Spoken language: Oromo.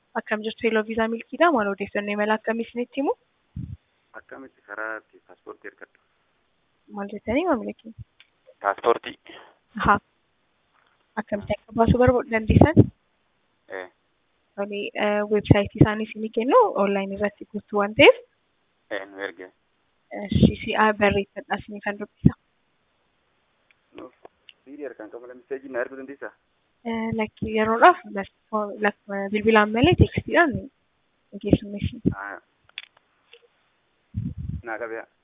Akkam jirtu Hello Viisaa Milkiidha. Maal odeeffannoo imala akkamii isinitti himu? Akkamitti karaa itti paaspoortii argadhu? Maal jettanii maamila keenya? Paaspoortii. Haa. Akkamitti akka baasuu barbaadu dandeessan? Eh, Tole, weebsaayitii isaanii isinii kennu onlaayinii irratti guutuu waan ta'eef eh, nu erge. si'a barreeffadhaa isinii kan dubbisa. Siidii harkaan qabu lammiseejii na erguu dandeessaa? Lakkii yeroodhaaf las- lak- bilbilaan malee teekstiidhaan hin keessummeessinu. Ah. Naa qabeeyaa.